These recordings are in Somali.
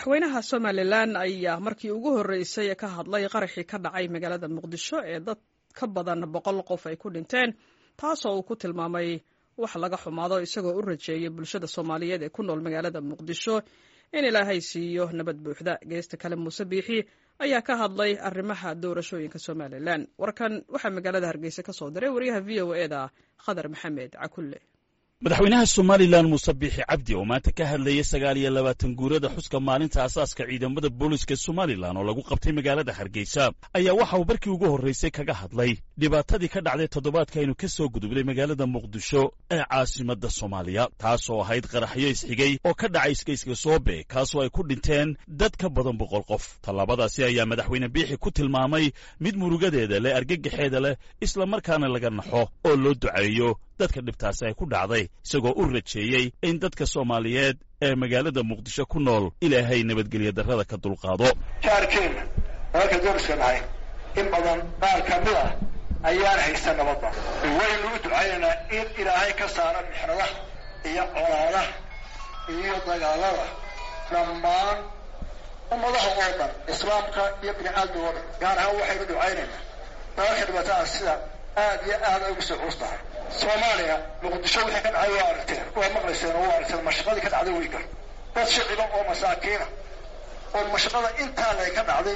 madaxweynaha somalilan ayaa markii ugu horreysay ka hadlay qaraxii ka dhacay magaalada muqdisho ee dad ka badan boqol qof ay ku dhinteen taasoo uu ku tilmaamay wax laga xumaado isagoo u rajeeyay bulshada soomaaliyeed ee ku nool magaalada muqdisho in ilaahay siiyo nabad buuxda geesta kale muuse biixi ayaa ka hadlay arrimaha doorashooyinka somalilan warkan waxaa magaalada hargeysa ka soo diray wariyaha v o eda khadar maxamed cakulle madaxweynaha somalilan muuse biixi cabdi oo maanta ka hadlayay sagaal iyo labaatan guurada xuska maalinta asaaska ciidamada booliska somalilan oo lagu qabtay magaalada hargeysa ayaa waxa uu markii ugu horraysay kaga hadlay dhibaatadii ka dhacday toddobaadka aynu ka soo gudubnay magaalada muqdisho ee caasimadda soomaaliya taasoo ahayd qaraxyo isxigay oo ka dhacay iskayska soobe kaasoo ay ku dhinteen dad ka badan boqol qof tallaabadaasi ayaa madaxweyne biixi ku tilmaamay mid murugadeeda leh argagaxeeda leh islamarkaana laga naxo oo loo duceeyo dadka dhibtaasi ay ku dhacday isagoo u rajeeyey in dadka soomaaliyeed ee magaalada muqdisho ku nool ilaahay nabadgelyo darrada ka dulqaado jaarkeenna dalka doriska nahay in badan qaar ka mid ah ayaan haysta nabadda waynu u ducaynaynaa in ilaahay ka saara mixradaha iyo colaadaha iyo dagaalada dhammaan ummadaha oo dhan islaamka iyo bini aadmiga oo dhan gaar ahaan waxaynu ducaynaynaa dalalka dhibaatada sida aad iyo aad ay ugu soo culus tahay soomaaliya muqdisho wixii ka dhacay waa aragteen waa maqlayseen oo waa aragteen mashaqadii ka dhacday wey gar dad shiciba oo masaakiina oo mashaqada intaa lay ka dhacday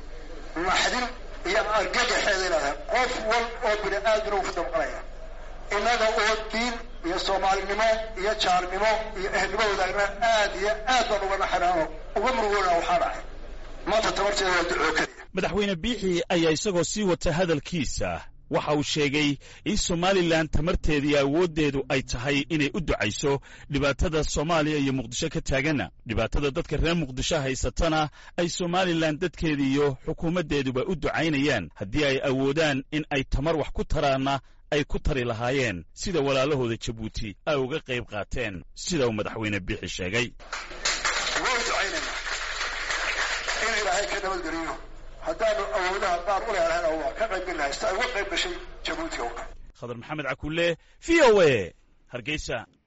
naxdin iyo argagaxeeda leedahay qof wal oo bini aadmina uu ku damqanaya innaga oo diin iyo soomaalinimo iyo jaarnimo iyo ehelnimo wadaagna aad iyo aad baan uga naxanaano uga murugoona waxaa dhacay maanta tabarteeda waa ducoo keliya madaxweyne biixi ayaa isagoo sii wata hadalkiisa waxa uu sheegay in somalilan tamarteeda iyo awooddeedu ay tahay inay u ducayso dhibaatada soomaaliya iyo muqdisho ka taagana dhibaatada dadka reer muqdisho haysatana ay somalilan dadkeeda iyo xukuumaddeeduba u ducaynayaan haddii ay awoodaan in ay tamar wax ku taraanna ay ku tari lahaayeen sida walaalahooda jabuuti ay uga qayb qaateen sida uu madaxweyne biixi sheegay way ducaynaynaa in ilaahay ka nabadgeliyo haddaanu awoodaha qaar u leelahayna waa ka qayb gelahay si ay uga qayb gashay jabuuti oo kale khadar maxamed cakulle v o a hargeysa